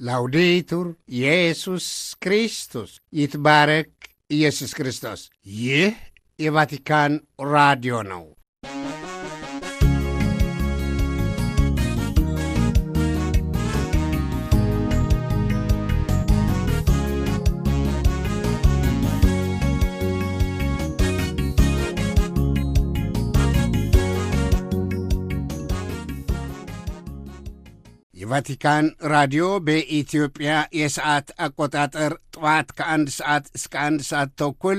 ላውዴቱር ኢየሱስ ክርስቶስ ይትባረክ ኢየሱስ ክርስቶስ። ይህ የቫቲካን ራዲዮ ነው። የቫቲካን ራዲዮ በኢትዮጵያ የሰዓት አቆጣጠር ጠዋት ከአንድ ሰዓት እስከ አንድ ሰዓት ተኩል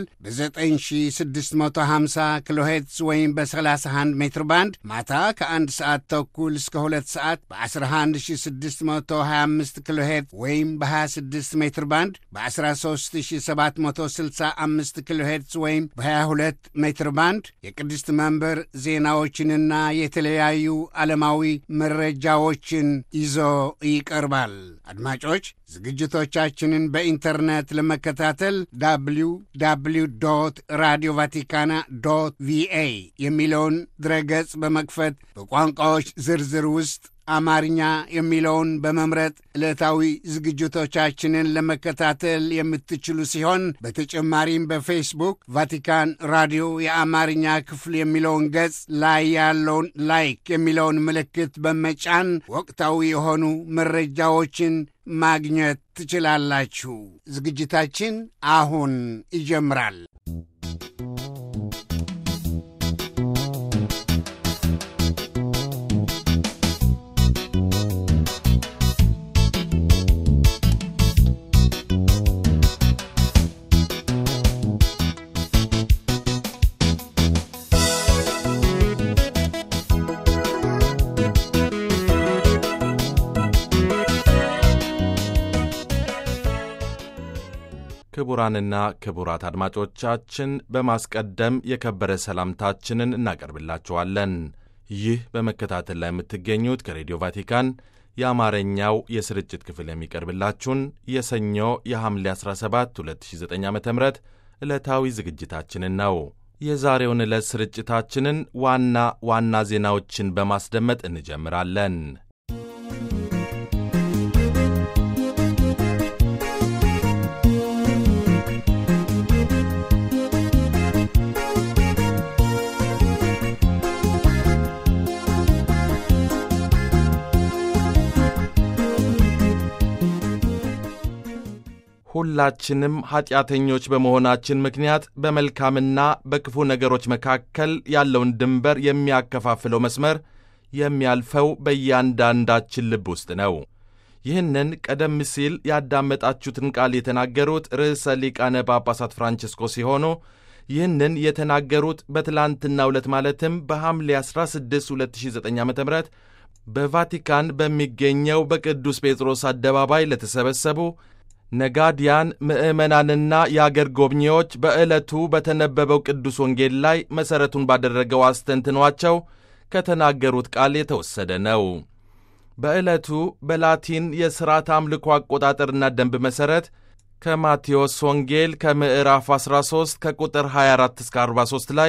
በ9650 ኪሎ ሄርትዝ ወይም በ31 ሜትር ባንድ ማታ ከአንድ ሰዓት ተኩል እስከ ሁለት ሰዓት በ11625 ኪሎ ሄርትዝ ወይም በ26 ሜትር ባንድ በ13765 ኪሎ ሄርትዝ ወይም በ22 ሜትር ባንድ የቅድስት መንበር ዜናዎችንና የተለያዩ ዓለማዊ መረጃዎችን ይዞ ይቀርባል። አድማጮች ዝግጅቶቻችንን በኢንተርኔት ለመከታተል ዳብሊው ዳብሊው ዶት ራዲዮ ቫቲካና ዶት ቪኤ የሚለውን ድረገጽ በመክፈት በቋንቋዎች ዝርዝር ውስጥ አማርኛ የሚለውን በመምረጥ ዕለታዊ ዝግጅቶቻችንን ለመከታተል የምትችሉ ሲሆን በተጨማሪም በፌስቡክ ቫቲካን ራዲዮ የአማርኛ ክፍል የሚለውን ገጽ ላይ ያለውን ላይክ የሚለውን ምልክት በመጫን ወቅታዊ የሆኑ መረጃዎችን ማግኘት ትችላላችሁ። ዝግጅታችን አሁን ይጀምራል። ክቡራንና ክቡራት አድማጮቻችን በማስቀደም የከበረ ሰላምታችንን እናቀርብላችኋለን። ይህ በመከታተል ላይ የምትገኙት ከሬዲዮ ቫቲካን የአማርኛው የስርጭት ክፍል የሚቀርብላችሁን የሰኞ የሐምሌ 17 2009 ዓ ም ዕለታዊ ዝግጅታችንን ነው። የዛሬውን ዕለት ስርጭታችንን ዋና ዋና ዜናዎችን በማስደመጥ እንጀምራለን። ሁላችንም ኀጢአተኞች በመሆናችን ምክንያት በመልካምና በክፉ ነገሮች መካከል ያለውን ድንበር የሚያከፋፍለው መስመር የሚያልፈው በእያንዳንዳችን ልብ ውስጥ ነው። ይህንን ቀደም ሲል ያዳመጣችሁትን ቃል የተናገሩት ርዕሰ ሊቃነ ጳጳሳት ፍራንቺስኮ ሲሆኑ ይህንን የተናገሩት በትላንትናው ዕለት ማለትም በሐምሌ 16 2009 ዓ ም በቫቲካን በሚገኘው በቅዱስ ጴጥሮስ አደባባይ ለተሰበሰቡ ነጋዲያን ምዕመናንና የአገር ጎብኚዎች በዕለቱ በተነበበው ቅዱስ ወንጌል ላይ መሠረቱን ባደረገው አስተንትኗቸው ከተናገሩት ቃል የተወሰደ ነው። በዕለቱ በላቲን የሥርዓት አምልኮ አቆጣጠርና ደንብ መሠረት ከማቴዎስ ወንጌል ከምዕራፍ 13 ከቁጥር 24 እስከ 43 ላይ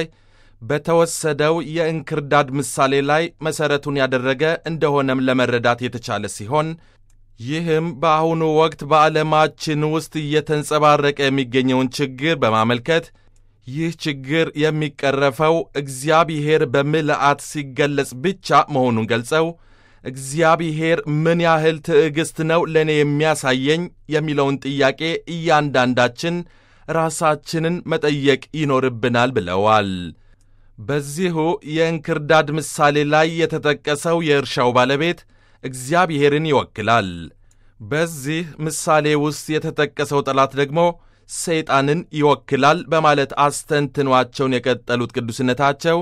በተወሰደው የእንክርዳድ ምሳሌ ላይ መሠረቱን ያደረገ እንደሆነም ለመረዳት የተቻለ ሲሆን ይህም በአሁኑ ወቅት በዓለማችን ውስጥ እየተንጸባረቀ የሚገኘውን ችግር በማመልከት ይህ ችግር የሚቀረፈው እግዚአብሔር በምልአት ሲገለጽ ብቻ መሆኑን ገልጸው እግዚአብሔር ምን ያህል ትዕግሥት ነው ለእኔ የሚያሳየኝ የሚለውን ጥያቄ እያንዳንዳችን ራሳችንን መጠየቅ ይኖርብናል ብለዋል። በዚሁ የእንክርዳድ ምሳሌ ላይ የተጠቀሰው የእርሻው ባለቤት እግዚአብሔርን ይወክላል። በዚህ ምሳሌ ውስጥ የተጠቀሰው ጠላት ደግሞ ሰይጣንን ይወክላል በማለት አስተንትኗቸውን የቀጠሉት ቅዱስነታቸው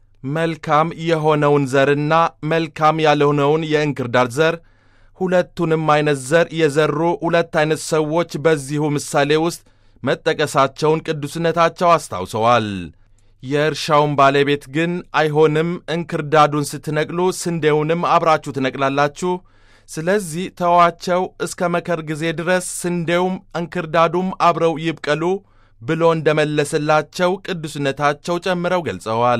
መልካም የሆነውን ዘርና መልካም ያልሆነውን የእንክርዳድ ዘር ሁለቱንም አይነት ዘር የዘሩ ሁለት አይነት ሰዎች በዚሁ ምሳሌ ውስጥ መጠቀሳቸውን ቅዱስነታቸው አስታውሰዋል። የእርሻውን ባለቤት ግን አይሆንም፣ እንክርዳዱን ስትነቅሉ ስንዴውንም አብራችሁ ትነቅላላችሁ፣ ስለዚህ ተዋቸው እስከ መከር ጊዜ ድረስ ስንዴውም እንክርዳዱም አብረው ይብቀሉ ብሎ እንደመለሰላቸው ቅዱስነታቸው ጨምረው ገልጸዋል።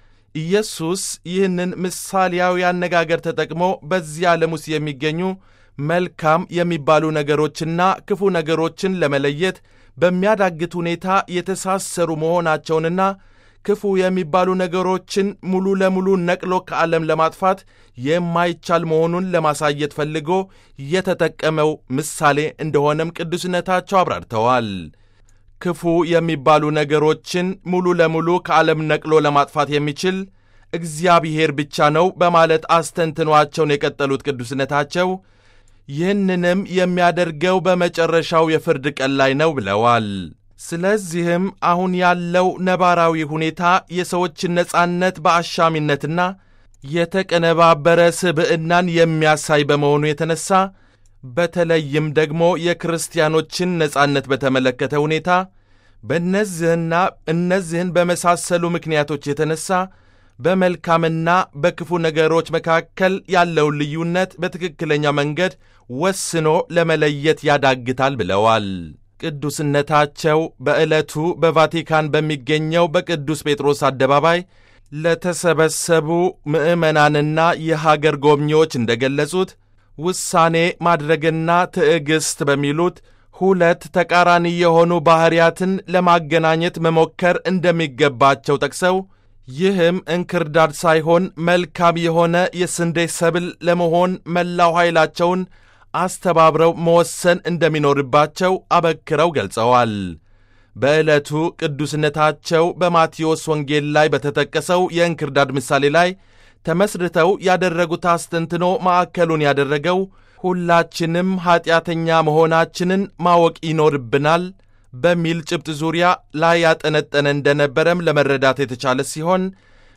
ኢየሱስ ይህንን ምሳሌያዊ አነጋገር ተጠቅሞ በዚህ ዓለም ውስጥ የሚገኙ መልካም የሚባሉ ነገሮችና ክፉ ነገሮችን ለመለየት በሚያዳግት ሁኔታ የተሳሰሩ መሆናቸውንና ክፉ የሚባሉ ነገሮችን ሙሉ ለሙሉ ነቅሎ ከዓለም ለማጥፋት የማይቻል መሆኑን ለማሳየት ፈልጎ የተጠቀመው ምሳሌ እንደሆነም ቅዱስነታቸው አብራርተዋል። ክፉ የሚባሉ ነገሮችን ሙሉ ለሙሉ ከዓለም ነቅሎ ለማጥፋት የሚችል እግዚአብሔር ብቻ ነው በማለት አስተንትኗቸውን የቀጠሉት ቅዱስነታቸው ይህንንም የሚያደርገው በመጨረሻው የፍርድ ቀን ላይ ነው ብለዋል። ስለዚህም አሁን ያለው ነባራዊ ሁኔታ የሰዎችን ነጻነት በአሻሚነትና የተቀነባበረ ስብዕናን የሚያሳይ በመሆኑ የተነሳ በተለይም ደግሞ የክርስቲያኖችን ነጻነት በተመለከተ ሁኔታ በእነዚህና እነዚህን በመሳሰሉ ምክንያቶች የተነሳ በመልካምና በክፉ ነገሮች መካከል ያለውን ልዩነት በትክክለኛ መንገድ ወስኖ ለመለየት ያዳግታል ብለዋል። ቅዱስነታቸው በዕለቱ በቫቲካን በሚገኘው በቅዱስ ጴጥሮስ አደባባይ ለተሰበሰቡ ምዕመናንና የሀገር ጎብኚዎች እንደገለጹት ውሳኔ ማድረግና ትዕግሥት በሚሉት ሁለት ተቃራኒ የሆኑ ባሕርያትን ለማገናኘት መሞከር እንደሚገባቸው ጠቅሰው ይህም እንክርዳድ ሳይሆን መልካም የሆነ የስንዴ ሰብል ለመሆን መላው ኃይላቸውን አስተባብረው መወሰን እንደሚኖርባቸው አበክረው ገልጸዋል። በዕለቱ ቅዱስነታቸው በማቴዎስ ወንጌል ላይ በተጠቀሰው የእንክርዳድ ምሳሌ ላይ ተመስርተው ያደረጉት አስተንትኖ ማዕከሉን ያደረገው ሁላችንም ኀጢአተኛ መሆናችንን ማወቅ ይኖርብናል በሚል ጭብጥ ዙሪያ ላይ ያጠነጠነ እንደነበረም ለመረዳት የተቻለ ሲሆን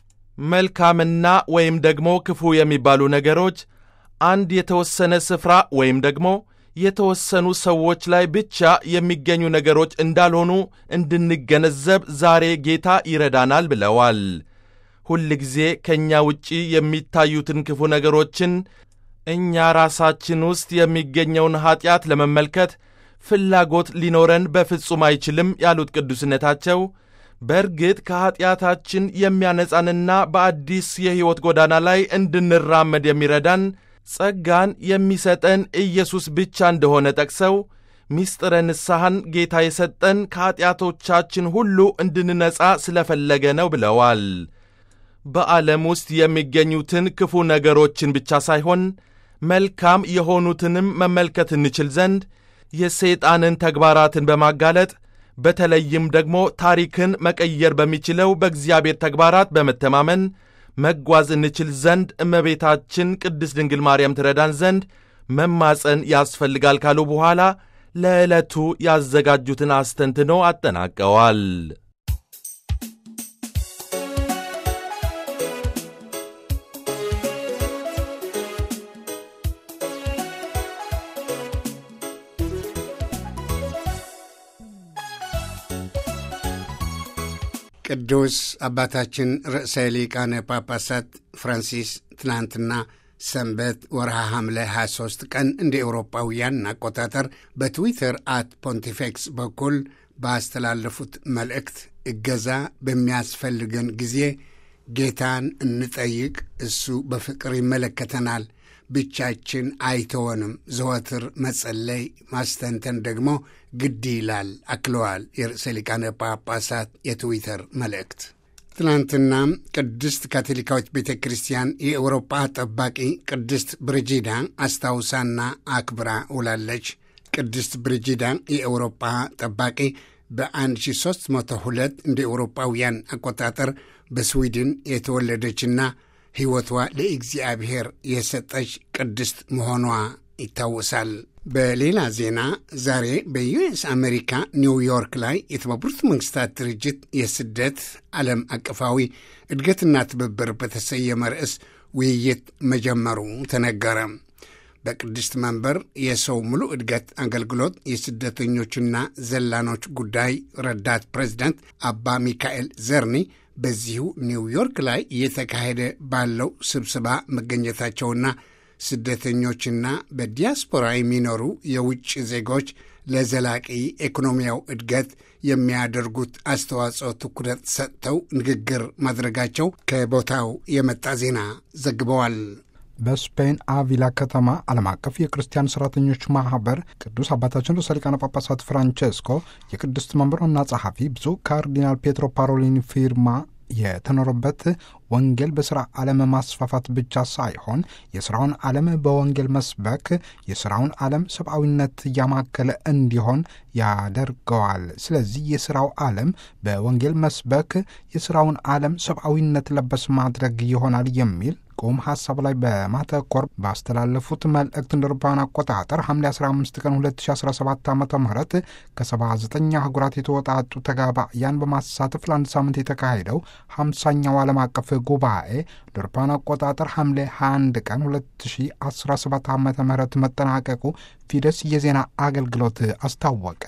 መልካምና ወይም ደግሞ ክፉ የሚባሉ ነገሮች አንድ የተወሰነ ስፍራ ወይም ደግሞ የተወሰኑ ሰዎች ላይ ብቻ የሚገኙ ነገሮች እንዳልሆኑ እንድንገነዘብ ዛሬ ጌታ ይረዳናል ብለዋል። ሁል ጊዜ ከእኛ ውጪ የሚታዩትን ክፉ ነገሮችን እኛ ራሳችን ውስጥ የሚገኘውን ኀጢአት ለመመልከት ፍላጎት ሊኖረን በፍጹም አይችልም ያሉት ቅዱስነታቸው በእርግጥ ከኀጢአታችን የሚያነጻንና በአዲስ የሕይወት ጎዳና ላይ እንድንራመድ የሚረዳን ጸጋን የሚሰጠን ኢየሱስ ብቻ እንደሆነ ጠቅሰው ሚስጥረ ንስሐን ጌታ የሰጠን ከኀጢአቶቻችን ሁሉ እንድንነጻ ስለፈለገ ነው ብለዋል። በዓለም ውስጥ የሚገኙትን ክፉ ነገሮችን ብቻ ሳይሆን መልካም የሆኑትንም መመልከት እንችል ዘንድ የሰይጣንን ተግባራትን በማጋለጥ በተለይም ደግሞ ታሪክን መቀየር በሚችለው በእግዚአብሔር ተግባራት በመተማመን መጓዝ እንችል ዘንድ እመቤታችን ቅድስት ድንግል ማርያም ትረዳን ዘንድ መማፀን ያስፈልጋል ካሉ በኋላ ለዕለቱ ያዘጋጁትን አስተንትኖ አጠናቀዋል። ቅዱስ አባታችን ርዕሰ ሊቃነ ጳጳሳት ፍራንሲስ ትናንትና ሰንበት ወርሃ ሐምሌ 23 ቀን እንደ ኤውሮጳውያን አቆጣጠር በትዊተር አት ፖንቲፌክስ በኩል ባስተላለፉት መልእክት እገዛ በሚያስፈልገን ጊዜ ጌታን እንጠይቅ፣ እሱ በፍቅር ይመለከተናል፣ ብቻችን አይተወንም፣ ዘወትር መጸለይ ማስተንተን ደግሞ ግድ ይላል አክለዋል። የርዕሰ ሊቃነ ጳጳሳት የትዊተር መልእክት ትናንትናም ቅድስት ካቶሊካዊት ቤተ ክርስቲያን የአውሮጳ ጠባቂ ቅድስት ብርጂዳ አስታውሳና አክብራ ውላለች። ቅድስት ብርጂዳ የአውሮጳ ጠባቂ በ1302 እንደ ኤውሮጳውያን አቆጣጠር በስዊድን የተወለደችና ሕይወቷ ለእግዚአብሔር የሰጠች ቅድስት መሆኗ ይታወሳል። በሌላ ዜና ዛሬ በዩኤስ አሜሪካ ኒውዮርክ ላይ የተባበሩት መንግስታት ድርጅት የስደት ዓለም አቀፋዊ እድገትና ትብብር በተሰየመ ርዕስ ውይይት መጀመሩ ተነገረ። በቅድስት መንበር የሰው ሙሉ እድገት አገልግሎት የስደተኞችና ዘላኖች ጉዳይ ረዳት ፕሬዚዳንት አባ ሚካኤል ዘርኒ በዚሁ ኒውዮርክ ላይ እየተካሄደ ባለው ስብሰባ መገኘታቸውና ስደተኞችና በዲያስፖራ የሚኖሩ የውጭ ዜጎች ለዘላቂ ኢኮኖሚያዊ እድገት የሚያደርጉት አስተዋጽኦ ትኩረት ሰጥተው ንግግር ማድረጋቸው ከቦታው የመጣ ዜና ዘግበዋል። በስፔን አቪላ ከተማ ዓለም አቀፍ የክርስቲያን ሠራተኞች ማኅበር ቅዱስ አባታችን ርዕሰ ሊቃነ ጳጳሳት ፍራንቼስኮ የቅድስት መንበር ዋና ጸሐፊ ብፁዕ ካርዲናል ፔትሮ ፓሮሊኒ ፊርማ የተኖረበት ወንጌል በሥራ ዓለም ማስፋፋት ብቻ ሳይሆን የሥራውን ዓለም በወንጌል መስበክ የሥራውን ዓለም ሰብአዊነት እያማከለ እንዲሆን ያደርገዋል። ስለዚህ የሥራው ዓለም በወንጌል መስበክ የሥራውን ዓለም ሰብአዊነት ለበስ ማድረግ ይሆናል የሚል ቁም ሐሳብ ላይ በማተኮር ባስተላለፉት መልእክት እንደ አውሮፓውያን አቆጣጠር ሐምሌ 15 ቀን 2017 ዓ ም ከ79 አህጉራት የተወጣጡ ተጋባያን በማሳተፍ ለአንድ ሳምንት የተካሄደው 50ኛው ዓለም አቀፍ ጉባኤ እንደ አውሮፓውያን አቆጣጠር ሐምሌ 21 ቀን 2017 ዓ ም መጠናቀቁ ፊደስ የዜና አገልግሎት አስታወቀ።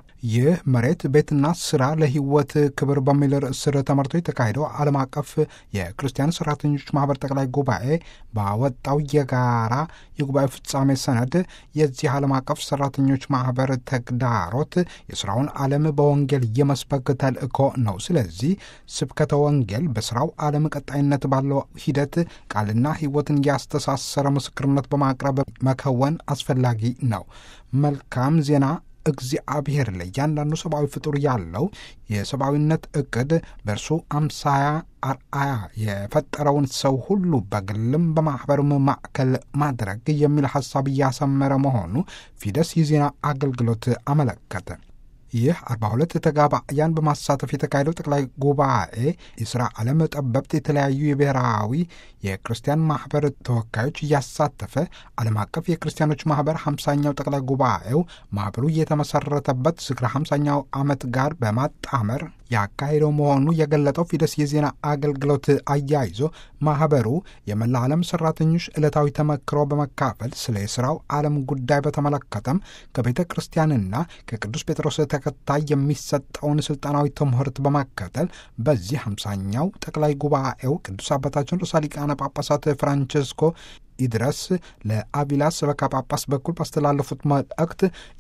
ይህ መሬት ቤትና ስራ ለሕይወት ክብር በሚል ርዕስ ስር ተመርቶ የተካሄደው ዓለም አቀፍ የክርስቲያን ሠራተኞች ማኅበር ጠቅላይ ጉባኤ ባወጣው የጋራ የጉባኤ ፍጻሜ ሰነድ የዚህ ዓለም አቀፍ ሠራተኞች ማኅበር ተግዳሮት የሥራውን ዓለም በወንጌል የመስበክ ተልእኮ ነው። ስለዚህ ስብከተ ወንጌል በሥራው ዓለም ቀጣይነት ባለው ሂደት ቃልና ሕይወትን ያስተሳሰረ ምስክርነት በማቅረብ መከወን አስፈላጊ ነው። መልካም ዜና እግዚአብሔር ለእያንዳንዱ ሰብአዊ ፍጡር ያለው የሰብአዊነት ዕቅድ በእርሱ አምሳያ አርአያ የፈጠረውን ሰው ሁሉ በግልም በማኅበርም ማዕከል ማድረግ የሚል ሐሳብ እያሰመረ መሆኑ ፊደስ የዜና አገልግሎት አመለከተ። ይህ 42 ተጋባያን በማሳተፍ የተካሄደው ጠቅላይ ጉባኤ የሥራ ዓለም ጠበብት የተለያዩ የብሔራዊ የክርስቲያን ማኅበር ተወካዮች እያሳተፈ ዓለም አቀፍ የክርስቲያኖች ማኅበር 50ኛው ጠቅላይ ጉባኤው ማኅበሩ የተመሠረተበት ዝክረ 50ኛው ዓመት ጋር በማጣመር ያካሄደው መሆኑ የገለጠው ፊደስ የዜና አገልግሎት አያይዞ ማኅበሩ የመላ ዓለም ሠራተኞች ዕለታዊ ተመክሮ በመካፈል ስለ የሥራው ዓለም ጉዳይ በተመለከተም ከቤተ ክርስቲያንና ከቅዱስ ጴጥሮስ ተከታይ የሚሰጠውን ሥልጣናዊ ትምህርት በመከተል በዚህ ሃምሳኛው ጠቅላይ ጉባኤው ቅዱስ አባታችን ርዕሰ ሊቃነ ጳጳሳት ፍራንቼስኮ ይድረስ ለአቪላ ሰበካ ጳጳስ በኩል ባስተላለፉት መልእክት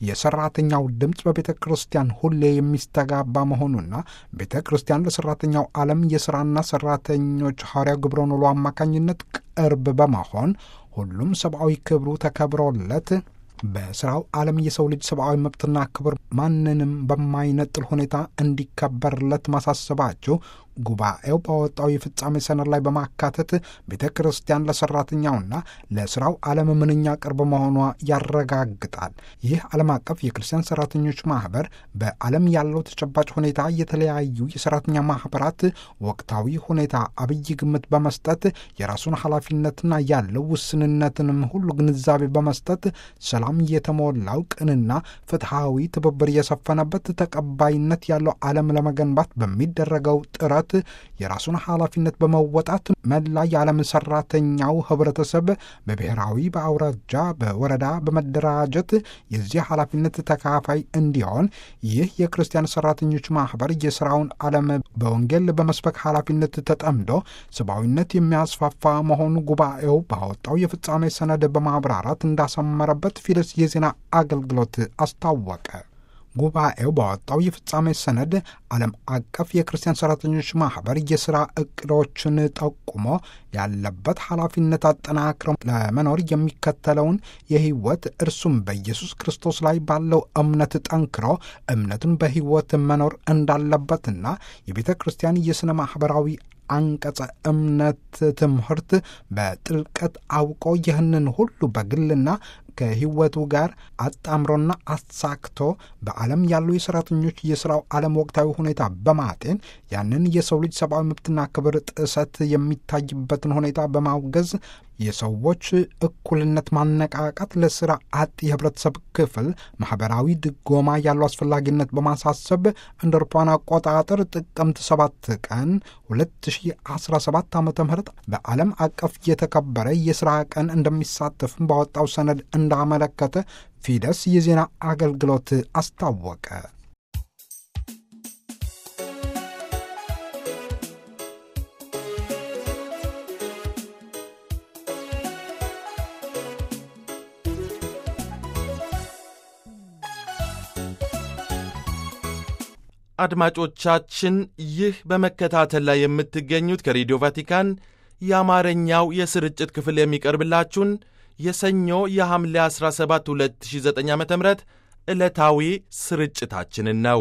የሰራተኛው ድምፅ በቤተ ክርስቲያን ሁሌ የሚስተጋባ መሆኑና ቤተ ክርስቲያን ለሰራተኛው ዓለም የሥራና ሰራተኞች ሐዋርያው ግብረ ኖሎ አማካኝነት ቅርብ በመሆን ሁሉም ሰብአዊ ክብሩ ተከብሮለት በሥራው ዓለም የሰው ልጅ ሰብአዊ መብትና ክብር ማንንም በማይነጥል ሁኔታ እንዲከበርለት ማሳሰባቸው ጉባኤው ባወጣው የፍጻሜ ሰነድ ላይ በማካተት ቤተ ክርስቲያን ለሰራተኛውና ለሥራው ዓለም ምንኛ ቅርብ መሆኗ ያረጋግጣል። ይህ ዓለም አቀፍ የክርስቲያን ሰራተኞች ማኅበር በዓለም ያለው ተጨባጭ ሁኔታ የተለያዩ የሰራተኛ ማኅበራት ወቅታዊ ሁኔታ አብይ ግምት በመስጠት የራሱን ኃላፊነትና ያለው ውስንነትንም ሁሉ ግንዛቤ በመስጠት ሰላም የተሞላው ቅንና ፍትሐዊ ትብብር የሰፈነበት ተቀባይነት ያለው ዓለም ለመገንባት በሚደረገው ጥረት የራሱን ኃላፊነት በመወጣት መላ የዓለም ሰራተኛው ህብረተሰብ በብሔራዊ፣ በአውራጃ፣ በወረዳ በመደራጀት የዚህ ኃላፊነት ተካፋይ እንዲሆን ይህ የክርስቲያን ሰራተኞች ማኅበር የሥራውን ዓለም በወንጌል በመስበክ ኃላፊነት ተጠምዶ ሰብአዊነት የሚያስፋፋ መሆኑ ጉባኤው ባወጣው የፍጻሜ ሰነድ በማብራራት እንዳሰመረበት ፊደስ የዜና አገልግሎት አስታወቀ። ጉባኤው ባወጣው የፍጻሜ ሰነድ ዓለም አቀፍ የክርስቲያን ሰራተኞች ማኅበር የሥራ ዕቅዶችን ጠቁሞ ያለበት ኃላፊነት አጠናክረው ለመኖር የሚከተለውን የሕይወት እርሱም በኢየሱስ ክርስቶስ ላይ ባለው እምነት ጠንክሮ እምነቱን በሕይወት መኖር እንዳለበትና የቤተ ክርስቲያን የሥነ ማኅበራዊ አንቀጸ እምነት ትምህርት በጥልቀት አውቆ ይህንን ሁሉ በግልና ከሕይወቱ ጋር አጣምሮና አሳክቶ በዓለም ያሉ የሠራተኞች የሥራው ዓለም ወቅታዊ ሁኔታ በማጤን ያንን የሰው ልጅ ሰብአዊ መብትና ክብር ጥሰት የሚታይበትን ሁኔታ በማውገዝ የሰዎች እኩልነት ማነቃቃት ለሥራ አጥ የህብረተሰብ ክፍል ማኅበራዊ ድጎማ ያለው አስፈላጊነት በማሳሰብ እንደ አውሮፓውያን አቆጣጠር ጥቅምት 7 ቀን 2017 ዓ ም በዓለም አቀፍ የተከበረ የሥራ ቀን እንደሚሳተፍም ባወጣው ሰነድ እንዳመለከተ ፊደስ የዜና አገልግሎት አስታወቀ። አድማጮቻችን ይህ በመከታተል ላይ የምትገኙት ከሬዲዮ ቫቲካን የአማርኛው የስርጭት ክፍል የሚቀርብላችሁን የሰኞ የሐምሌ 17 2009 ዓ ም ዕለታዊ ስርጭታችንን ነው።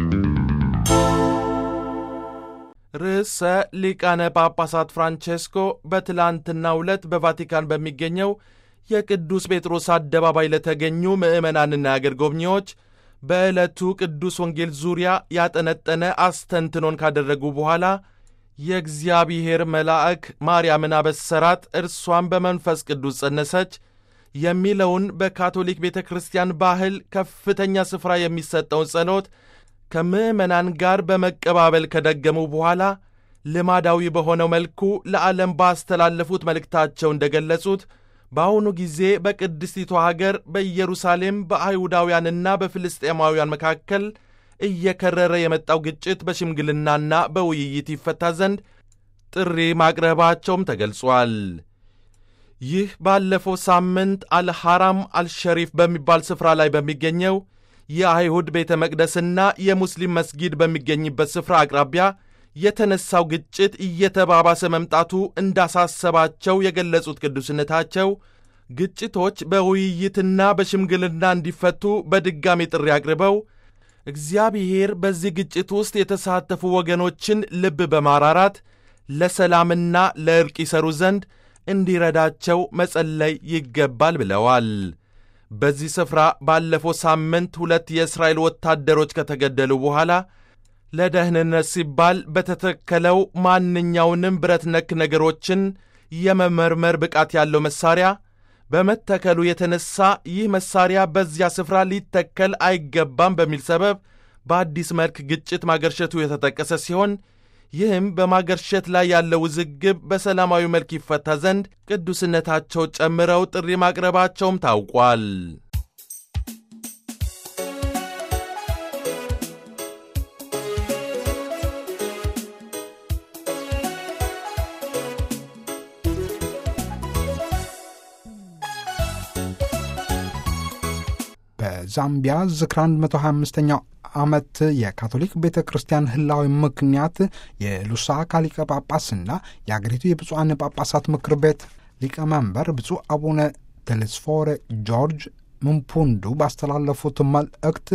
ርዕሰ ሊቃነ ጳጳሳት ፍራንቼስኮ በትላንትናው ዕለት በቫቲካን በሚገኘው የቅዱስ ጴጥሮስ አደባባይ ለተገኙ ምዕመናንና አገር ጎብኚዎች በዕለቱ ቅዱስ ወንጌል ዙሪያ ያጠነጠነ አስተንትኖን ካደረጉ በኋላ የእግዚአብሔር መልአክ ማርያምን አበሰራት፣ እርሷን በመንፈስ ቅዱስ ጸነሰች የሚለውን በካቶሊክ ቤተ ክርስቲያን ባህል ከፍተኛ ስፍራ የሚሰጠውን ጸሎት ከምዕመናን ጋር በመቀባበል ከደገሙ በኋላ ልማዳዊ በሆነው መልኩ ለዓለም ባስተላለፉት መልእክታቸው እንደገለጹት በአሁኑ ጊዜ በቅድስቲቷ ሀገር በኢየሩሳሌም በአይሁዳውያንና በፍልስጤማውያን መካከል እየከረረ የመጣው ግጭት በሽምግልናና በውይይት ይፈታ ዘንድ ጥሪ ማቅረባቸውም ተገልጿል። ይህ ባለፈው ሳምንት አልሐራም አልሸሪፍ በሚባል ስፍራ ላይ በሚገኘው የአይሁድ ቤተ መቅደስና የሙስሊም መስጊድ በሚገኝበት ስፍራ አቅራቢያ የተነሳው ግጭት እየተባባሰ መምጣቱ እንዳሳሰባቸው የገለጹት ቅዱስነታቸው ግጭቶች በውይይትና በሽምግልና እንዲፈቱ በድጋሚ ጥሪ አቅርበው እግዚአብሔር በዚህ ግጭት ውስጥ የተሳተፉ ወገኖችን ልብ በማራራት ለሰላምና ለእርቅ ይሰሩ ዘንድ እንዲረዳቸው መጸለይ ይገባል ብለዋል። በዚህ ስፍራ ባለፈው ሳምንት ሁለት የእስራኤል ወታደሮች ከተገደሉ በኋላ ለደህንነት ሲባል በተተከለው ማንኛውንም ብረት ነክ ነገሮችን የመመርመር ብቃት ያለው መሳሪያ በመተከሉ የተነሳ ይህ መሳሪያ በዚያ ስፍራ ሊተከል አይገባም በሚል ሰበብ በአዲስ መልክ ግጭት ማገርሸቱ የተጠቀሰ ሲሆን ይህም በማገርሸት ላይ ያለው ውዝግብ በሰላማዊ መልክ ይፈታ ዘንድ ቅዱስነታቸው ጨምረው ጥሪ ማቅረባቸውም ታውቋል። በዛምቢያ ዝክራ 125ኛው ዓመት የካቶሊክ ቤተ ክርስቲያን ህላዊ ምክንያት የሉሳካ ሊቀ ጳጳስና የአገሪቱ የብፁዓን ጳጳሳት ምክር ቤት ሊቀመንበር ብፁዕ አቡነ ቴሌስፎሬ ጆርጅ ምንፑንዱ ባስተላለፉት መልእክት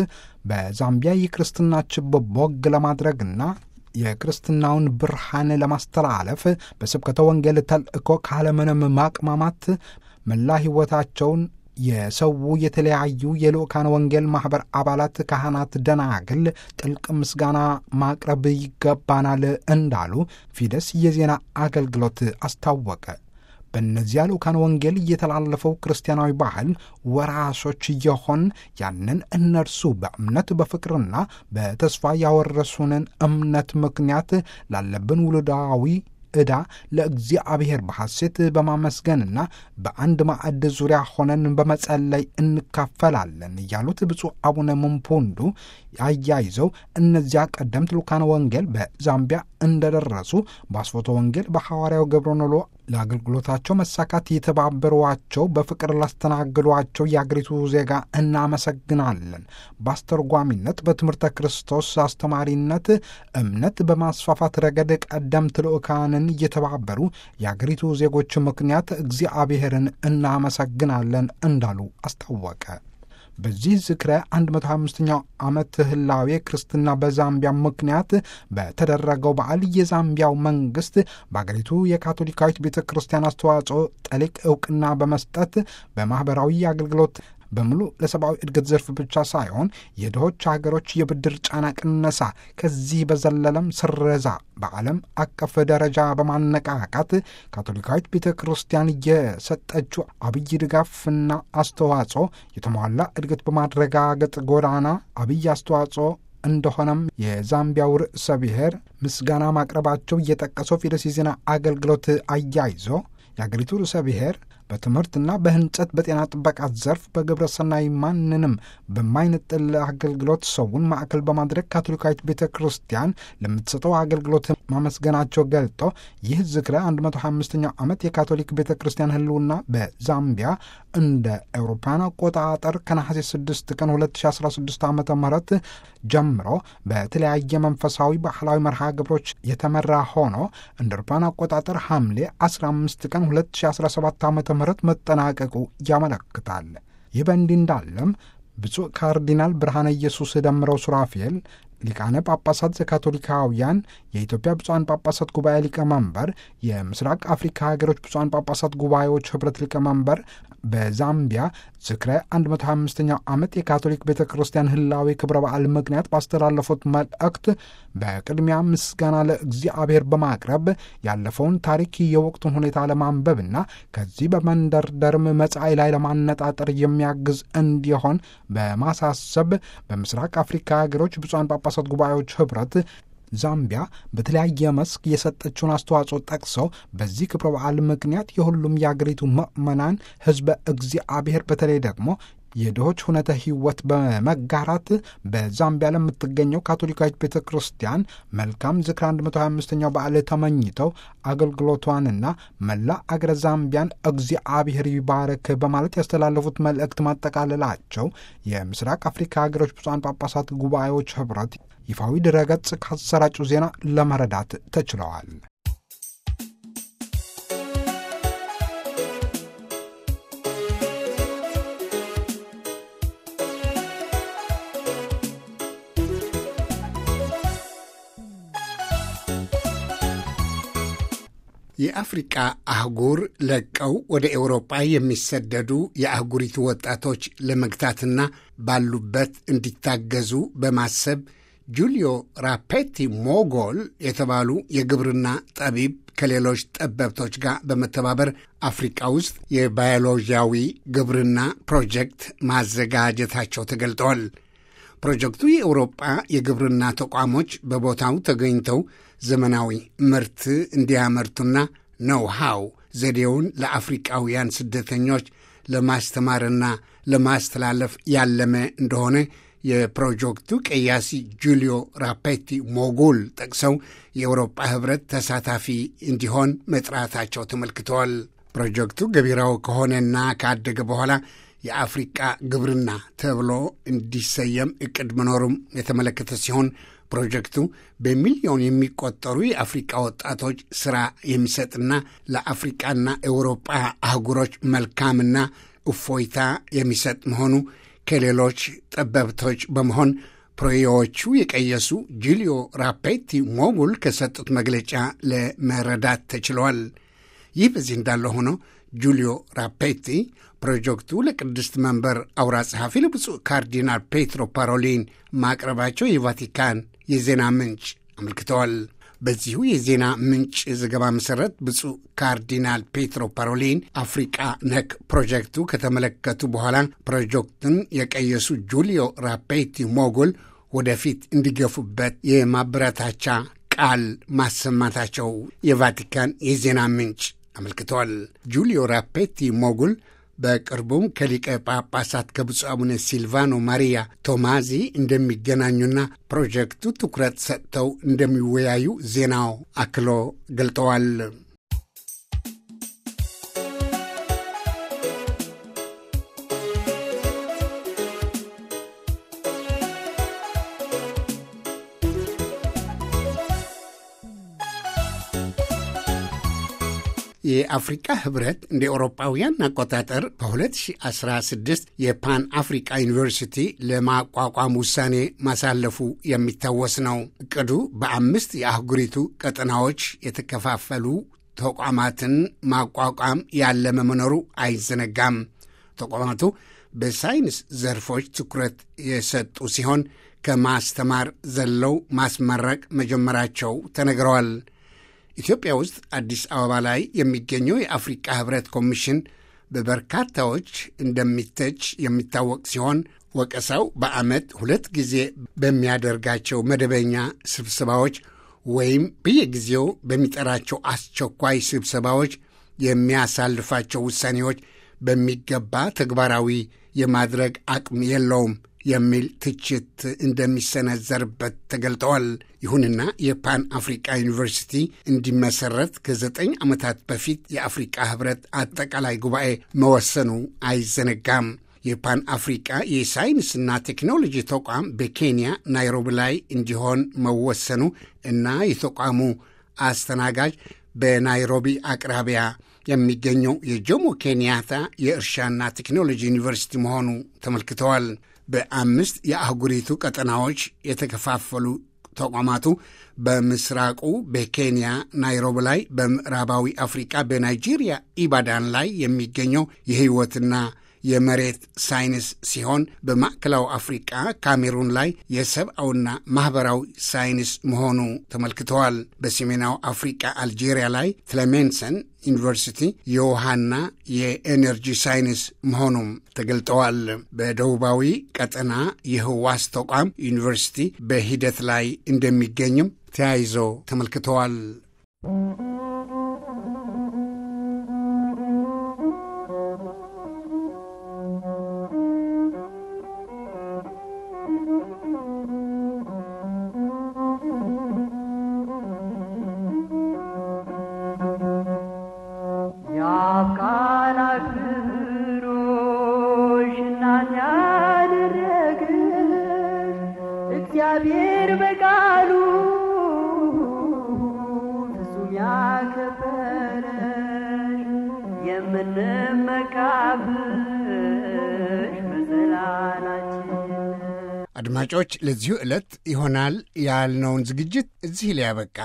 በዛምቢያ የክርስትና ችቦ ቦግ ለማድረግና የክርስትናውን ብርሃን ለማስተላለፍ በስብከተ ወንጌል ተልእኮ ካለምንም ማቅማማት መላ ሕይወታቸውን የሰው የተለያዩ የልኡካን ወንጌል ማኅበር አባላት፣ ካህናት፣ ደናግል ጥልቅ ምስጋና ማቅረብ ይገባናል እንዳሉ ፊደስ የዜና አገልግሎት አስታወቀ። በእነዚያ ልኡካን ወንጌል እየተላለፈው ክርስቲያናዊ ባህል ወራሾች የሆን ያንን እነርሱ በእምነት በፍቅርና በተስፋ ያወረሱንን እምነት ምክንያት ላለብን ውሉዳዊ ዕዳ ለእግዚአብሔር በሐሴት በማመስገንና በአንድ ማዕድ ዙሪያ ሆነን በመጸለይ እንካፈላለን ያሉት ብፁዕ አቡነ ምንፑንዱ አያይዘው እነዚያ ቀደምት ልኡካን ወንጌል በዛምቢያ እንደደረሱ በአስፎቶ ወንጌል በሐዋርያው ገብረኖሎ ለአገልግሎታቸው መሳካት የተባበሯቸው በፍቅር ላስተናግዷቸው የአገሪቱ ዜጋ እናመሰግናለን። በአስተርጓሚነት፣ በትምህርተ ክርስቶስ አስተማሪነት፣ እምነት በማስፋፋት ረገድ ቀደምት ልኡካንን እየተባበሩ የአገሪቱ ዜጎች ምክንያት እግዚአብሔርን እናመሰግናለን እንዳሉ አስታወቀ። በዚህ ዝክረ 125ኛው ዓመት ህላዌ ክርስትና በዛምቢያ ምክንያት በተደረገው በዓል የዛምቢያው መንግስት በአገሪቱ የካቶሊካዊት ቤተ ክርስቲያን አስተዋጽኦ ጠሊቅ እውቅና በመስጠት በማኅበራዊ አገልግሎት በሙሉ ለሰብአዊ እድገት ዘርፍ ብቻ ሳይሆን የድሆች ሀገሮች የብድር ጫና ቅነሳ፣ ከዚህ በዘለለም ስረዛ በዓለም አቀፍ ደረጃ በማነቃቃት ካቶሊካዊት ቤተ ክርስቲያን የሰጠችው አብይ ድጋፍና አስተዋጽኦ የተሟላ እድገት በማረጋገጥ ጎዳና አብይ አስተዋጽኦ እንደሆነም የዛምቢያው ርዕሰ ብሔር ምስጋና ማቅረባቸው እየጠቀሰው ፊደስ የዜና አገልግሎት አያይዞ የአገሪቱ ርዕሰ ብሔር በትምህርትና በህንጸት፣ በጤና ጥበቃ ዘርፍ፣ በግብረ ሰናይ ማንንም በማይነጥል አገልግሎት ሰውን ማዕከል በማድረግ ካቶሊካዊት ቤተ ክርስቲያን ለምትሰጠው አገልግሎት ማመስገናቸው ገልጦ ይህ ዝክረ 125ኛው ዓመት የካቶሊክ ቤተ ክርስቲያን ህልውና በዛምቢያ እንደ አውሮፓውያን አቆጣጠር ከነሐሴ 6 ቀን 2016 ዓ ም ጀምሮ በተለያየ መንፈሳዊ ባህላዊ መርሃ ግብሮች የተመራ ሆኖ እንደ አውሮፓውያን አቆጣጠር ሐምሌ 15 ቀን 2017 ዓ ም መጠናቀቁ ያመለክታል። ይህ በእንዲህ እንዳለም ብፁዕ ካርዲናል ብርሃነ ኢየሱስ ደምረው ሱራፌል ሊቃነ ጳጳሳት ዘካቶሊካውያን የኢትዮጵያ ብፁዓን ጳጳሳት ጉባኤ ሊቀመንበር፣ የምስራቅ አፍሪካ ሀገሮች ብፁዓን ጳጳሳት ጉባኤዎች ህብረት ሊቀመንበር በዛምቢያ ዝክረ 125ኛው ዓመት የካቶሊክ ቤተ ክርስቲያን ህላዊ ክብረ በዓል ምክንያት ባስተላለፉት መልእክት በቅድሚያ ምስጋና ለእግዚአብሔር በማቅረብ ያለፈውን ታሪክ የወቅቱን ሁኔታ ለማንበብና ከዚህ በመንደርደርም መጻኢ ላይ ለማነጣጠር የሚያግዝ እንዲሆን በማሳሰብ በምስራቅ አፍሪካ ሀገሮች ብፁዓን ጳጳሳት ጉባኤዎች ህብረት ዛምቢያ በተለያየ መስክ የሰጠችውን አስተዋጽኦ ጠቅሰው በዚህ ክብረ በዓል ምክንያት የሁሉም የአገሪቱ ምዕመናን ህዝበ እግዚአብሔር በተለይ ደግሞ የድሆች ሁነተ ህይወት በመጋራት በዛምቢያ ለምትገኘው ካቶሊካዊት ቤተ ክርስቲያን መልካም ዝክር 125ኛው በዓል ተመኝተው አገልግሎቷንና መላ አገረ ዛምቢያን እግዚአብሔር ይባረክ በማለት ያስተላለፉት መልእክት ማጠቃለላቸው የምስራቅ አፍሪካ ሀገሮች ብፁዓን ጳጳሳት ጉባኤዎች ህብረት ይፋዊ ድረገጽ ካሰራጩ ዜና ለመረዳት ተችለዋል። የአፍሪቃ አህጉር ለቀው ወደ ኤውሮጳ የሚሰደዱ የአህጉሪቱ ወጣቶች ለመግታትና ባሉበት እንዲታገዙ በማሰብ ጁሊዮ ራፔቲ ሞጎል የተባሉ የግብርና ጠቢብ ከሌሎች ጠበብቶች ጋር በመተባበር አፍሪቃ ውስጥ የባዮሎጂያዊ ግብርና ፕሮጀክት ማዘጋጀታቸው ተገልጠዋል። ፕሮጀክቱ የአውሮጳ የግብርና ተቋሞች በቦታው ተገኝተው ዘመናዊ ምርት እንዲያመርቱና ነው ሃው ዘዴውን ለአፍሪቃውያን ስደተኞች ለማስተማርና ለማስተላለፍ ያለመ እንደሆነ የፕሮጀክቱ ቀያሲ ጁሊዮ ራፔቲ ሞጉል ጠቅሰው የአውሮጳ ህብረት ተሳታፊ እንዲሆን መጥራታቸው ተመልክተዋል። ፕሮጀክቱ ገቢራዊ ከሆነና ካደገ በኋላ የአፍሪቃ ግብርና ተብሎ እንዲሰየም እቅድ መኖሩም የተመለከተ ሲሆን ፕሮጀክቱ በሚሊዮን የሚቆጠሩ የአፍሪቃ ወጣቶች ሥራ የሚሰጥና ለአፍሪቃና ኤውሮጳ አህጉሮች መልካምና እፎይታ የሚሰጥ መሆኑ ከሌሎች ጠበብቶች በመሆን ፕሮዬዎቹ የቀየሱ ጁሊዮ ራፔቲ ሞጉል ከሰጡት መግለጫ ለመረዳት ተችለዋል። ይህ በዚህ እንዳለ ሆኖ ጁሊዮ ራፔቲ ፕሮጀክቱ ለቅድስት መንበር አውራ ጸሐፊ ለብፁዕ ካርዲናል ፔትሮ ፓሮሊን ማቅረባቸው የቫቲካን የዜና ምንጭ አመልክተዋል። በዚሁ የዜና ምንጭ ዘገባ መሠረት ብፁዕ ካርዲናል ፔትሮ ፓሮሊን አፍሪቃ ነክ ፕሮጀክቱ ከተመለከቱ በኋላ ፕሮጀክቱን የቀየሱ ጁሊዮ ራፔቲ ሞጉል ወደፊት እንዲገፉበት የማበረታቻ ቃል ማሰማታቸው የቫቲካን የዜና ምንጭ አመልክተዋል። ጁሊዮ ራፔቲ ሞጉል በቅርቡም ከሊቀ ጳጳሳት ከብፁዕ አቡነ ሲልቫኖ ማሪያ ቶማዚ እንደሚገናኙና ፕሮጀክቱ ትኩረት ሰጥተው እንደሚወያዩ ዜናው አክሎ ገልጠዋል። የአፍሪቃ ህብረት እንደ ኤውሮጳውያን አቆጣጠር በ2016 የፓን አፍሪቃ ዩኒቨርሲቲ ለማቋቋም ውሳኔ ማሳለፉ የሚታወስ ነው። እቅዱ በአምስት የአህጉሪቱ ቀጠናዎች የተከፋፈሉ ተቋማትን ማቋቋም ያለመ መኖሩ አይዘነጋም። ተቋማቱ በሳይንስ ዘርፎች ትኩረት የሰጡ ሲሆን ከማስተማር ዘለው ማስመረቅ መጀመራቸው ተነግረዋል። ኢትዮጵያ ውስጥ አዲስ አበባ ላይ የሚገኘው የአፍሪቃ ህብረት ኮሚሽን በበርካታዎች እንደሚተች የሚታወቅ ሲሆን ወቀሳው በዓመት ሁለት ጊዜ በሚያደርጋቸው መደበኛ ስብሰባዎች ወይም በየጊዜው በሚጠራቸው አስቸኳይ ስብሰባዎች የሚያሳልፋቸው ውሳኔዎች በሚገባ ተግባራዊ የማድረግ አቅም የለውም የሚል ትችት እንደሚሰነዘርበት ተገልጠዋል። ይሁንና የፓን አፍሪቃ ዩኒቨርሲቲ እንዲመሰረት ከዘጠኝ ዓመታት በፊት የአፍሪቃ ህብረት አጠቃላይ ጉባኤ መወሰኑ አይዘነጋም። የፓን አፍሪቃ የሳይንስና ቴክኖሎጂ ተቋም በኬንያ ናይሮቢ ላይ እንዲሆን መወሰኑ እና የተቋሙ አስተናጋጅ በናይሮቢ አቅራቢያ የሚገኘው የጆሞ ኬንያታ የእርሻና ቴክኖሎጂ ዩኒቨርሲቲ መሆኑ ተመልክተዋል። በአምስት የአህጉሪቱ ቀጠናዎች የተከፋፈሉ ተቋማቱ በምስራቁ በኬንያ ናይሮቢ ላይ፣ በምዕራባዊ አፍሪቃ በናይጄሪያ ኢባዳን ላይ የሚገኘው የህይወትና የመሬት ሳይንስ ሲሆን በማዕከላዊ አፍሪቃ ካሜሩን ላይ የሰብአዊና ማኅበራዊ ሳይንስ መሆኑ ተመልክተዋል። በሰሜናዊ አፍሪቃ አልጄሪያ ላይ ትለሜንሰን ዩኒቨርሲቲ የውሃና የኤነርጂ ሳይንስ መሆኑም ተገልጠዋል። በደቡባዊ ቀጠና የህዋስ ተቋም ዩኒቨርሲቲ በሂደት ላይ እንደሚገኝም ተያይዞ ተመልክተዋል። እግዚአብሔር በቃሉ ፍጹም ያከበረሽ የምንመካብሽ መሰላላችን። አድማጮች፣ ለዚሁ ዕለት ይሆናል ያልነውን ዝግጅት እዚህ ላይ ያበቃ።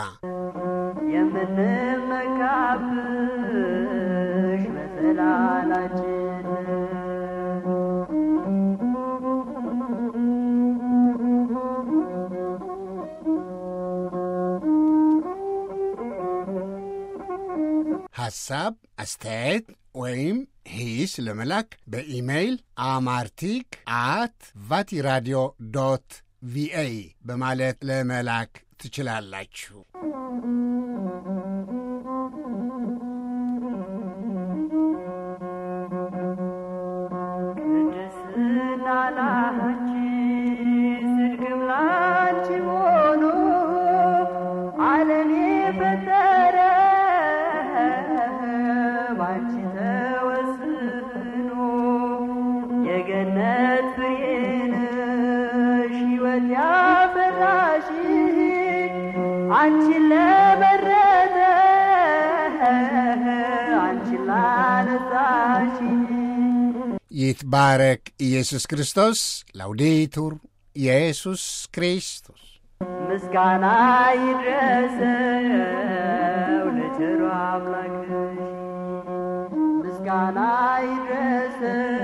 የምንመካብሽ መሰላላችን ሐሳብ፣ አስተያየት ወይም ሂስ ለመላክ በኢሜይል አማርቲክ አት ቫቲራዲዮ ዶት ቪኦኤ በማለት ለመላክ ትችላላችሁ። ቅድስና ላንቺ ጽድቅም ላንቺ ሆኖ ዓለም የፈጠረ ባንቺ ተወስኖ የገነት ፍሬ ነሽ ሕይወት ያፈራሽ አንቺን ለመረጠ አንቺን ላነጻሽ ይትባረክ ኢየሱስ ክርስቶስ። ላውዴቱር ኢየሱስ ክርስቶስ ምስጋና ይድረሰው ለቸሩ አምላክሽ ምስጋና ይድረሰው